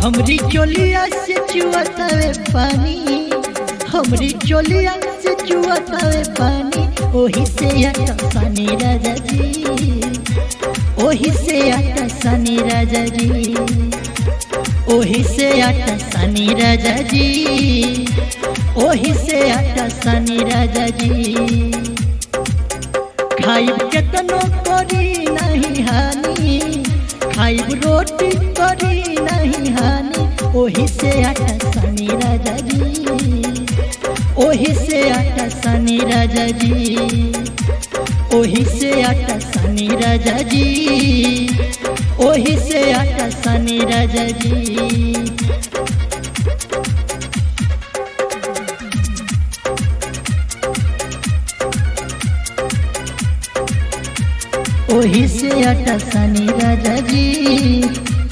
हमरी चोलिया से चुअतावे पानी हमरी चोलिया से चुअतावे पानी ओही से आता सनी राजा जी ओही से आता सनी राजा जी ओही से आता सनी राजा जी ओही से आता सनी राजा जी खाइब केतनो करी नहीं हानि खाइब रोटी करी नहीं हानि ओही से आटा सनी राजा जी ओही से आटा सनी राजा जी ओही से आटा सनी राजा जी ओही से आटा सनी राजा जी ओही से आटा सनी राजा जी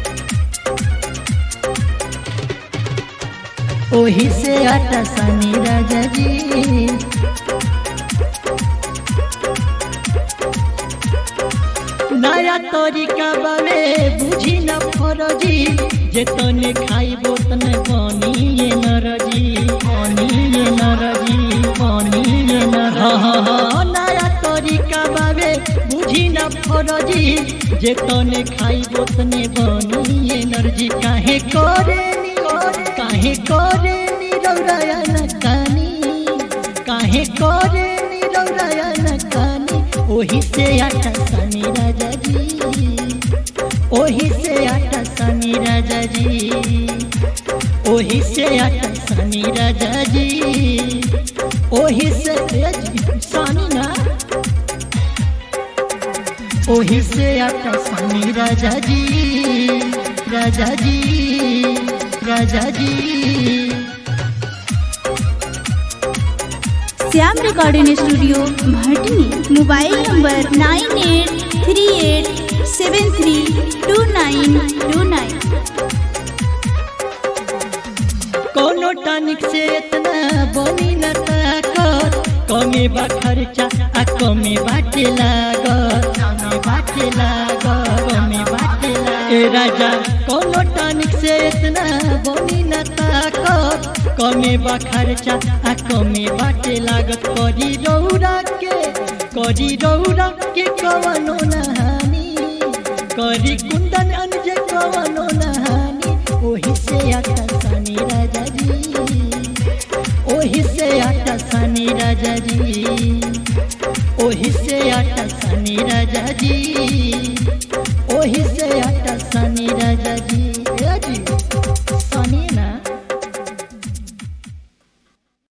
ओही से आटा सनी राजा जी नया तरीका बारे बुझी न फरजी जे तने खाइबो तने बनी ये नरजी बनी ये नरजी बनी ये नर नया तरीका बारे बुझी न फरजी जे तने खाइबो तने बनी ये नरजी काहे करे नी काहे करे नी रौराया न कानी काहे करे नी रौराया न कानी ओही से आटा सनी राजा जी ओही से आटा सनी राजा जी ओही से आटा सनी राजा जी ओही से सनी ना ओही से आटा सनी राजा जी राजा जी राजा जी Shyam recording studio Bhatni mobile number nine eight three eight seven three two nine two nine कोनो टॉनिक से इतना बनी न ताकत कमे बा खर्चा आ कमे बाटे लागत कमे बाटे लागत कमे बाटे लागत ए राजा कोनो टॉनिक से इतना बनी न ताकत कमे बा खर्चा आ कमे बाटे लागत करी रौरा के करी रौरा के कवनो नहानी करी कुंदन अनजे कवनो नहानी ओही से आता सनी राजा जी ओही से आता सनी राजा जी ओही से आता सनी राजा जी ओही से आता सनी राजा जी